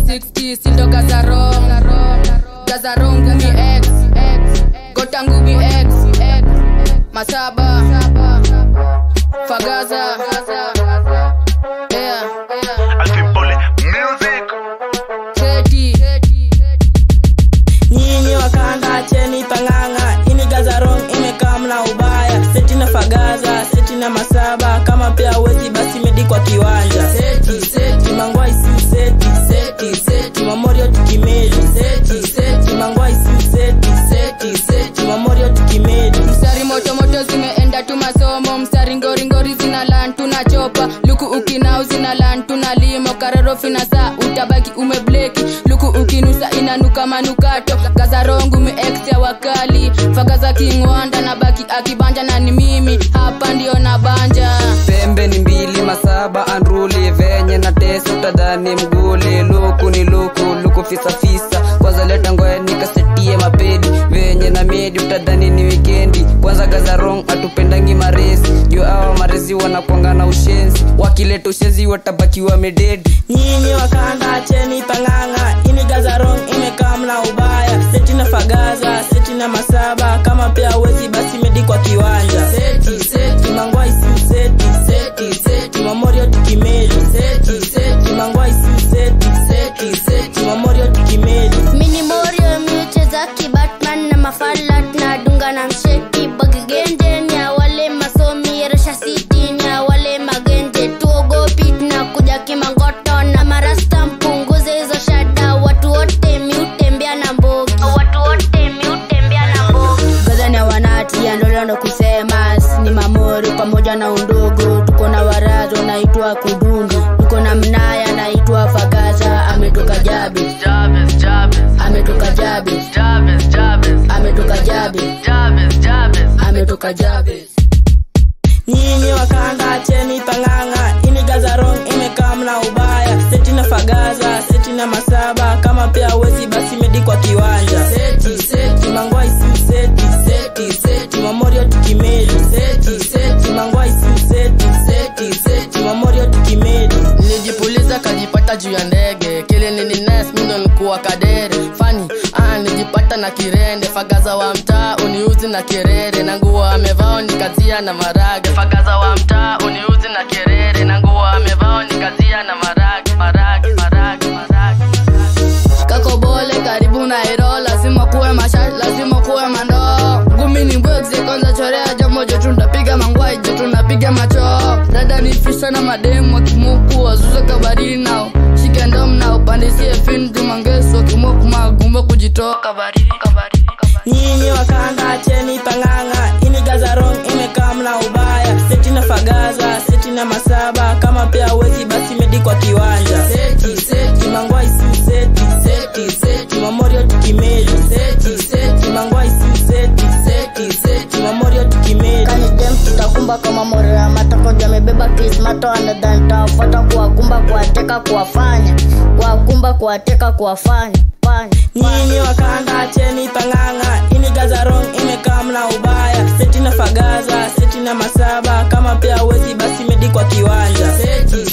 360 sindo gazarong gazarong gumi x gota ngumi x masaba fagaza yeah. Alvin Pole Music. Cheti. nyinyi wakanda cheni pang'ang'a ini gazarong imekaa mna ubaya seti na fagaza seti na masaba kama pia wezi basi medi kwa kiwanja seti seti mangwai si seti seti seti mamorio tukimeli seti seti mangwai si seti seti seti mamorio tukimeli mstari motomoto zimeenda tu masomo mstari ngoringori zina lan tunachopa luku ukinau zina lan tuna limo karorofi saa utabaki umebleki luku ukinusa inanuka manukato gazarongu meex ya wakali fagaza kingwanda na baki akibanja na ni mimi hapa ndio na banja pembe ni mbili masaba andruli venye na tesi utadhani mguli luku ni luku luku fisafisa kwanza leta ngoya nikasetie mapedi venye na medi utadhani ni wikendi kwanza gazarong atupendangi marezi juu awa marezi wanakwanga na ushenzi wakileta ushenzi watabaki wamededi nyinyi wakanda cheni pang'ang'a ini gazarong imekaa mna ubaya seti na fagaza seti na masaba kama pia wezi basi medi kwa kiwanja seti seti mangwai si seti seti seti mamorio tukimeli seti seti mangwai si seti seti seti mamorio tukimeli mini morio miucheza kibatman na mafalat na dunga na msheki bagigenje ya wale masomi resha siti ya wale magenje tuogopi na kuja kimangoto na marasta mpunguze hizo shada watu wote miutembea na mbogi watu wote miutembea na mbogi gazani ya wanati ya ndolondo kusema ni mamori pamoja na undogo tuko na warazo naitwa kudundi tuko na mnaya naitwa fagaza ametoka jabi ametoka jabi ametoka jabi ametoka jabi nyinyi wakanda cheni pang'ang'a ini gazarong imekaa mna ubaya seti na fagaza seti na masaba kama pia wezi basi medi kwa kiwanja seti seti mangwai si seti seti seti mamorio tukimeli seti seti mangwai si seti seti seti mamorio tukimeli nilijipuliza kajipata juu ya ndege kile nilines mindo nikuwa kadere fani ah, nijipata na kirende fagaza wa mtaa uniuzi na kerere na nguo amevao nikazia na marage fagaza wa mtaa uniuzi na kerere na nguo amevao nikazia na marage marage marage marage kakobole karibu na iro lazima kuwe mashat lazima kuwe mandoo ngumi ni mbwegze kwanza chorea jambo jetu ndapiga mangwai jetu ndapiga macho dada ni fisa na mademu wakimuku wazuze kabari nao shike ndom na upandisie fin tumangeso kimuku magumba kujitoka baridi kabari nyinyi wakanda cheni pang'ang'a ini gazarong imekaa mna ubaya seti na fagaza seti na masaba kama pia wezi basi medi kwa kiwanja seti seti mangwai si seti seti seti mamorio tukimeli seti seti mangwai si seti seti seti mamorio tukimeli kanidem tutakumba kama morio ya matako jamebeba krismato anadhani tawafuata kuwakumba kuwateka kuwafanya kuwakumba kuwateka kuwafanya fanya nyinyi wakanda cheni pang'ang'a ini gazarong imekaa mna ubaya seti na fagaza seti na masaba kama pia wezi basi medi kwa kiwanja seti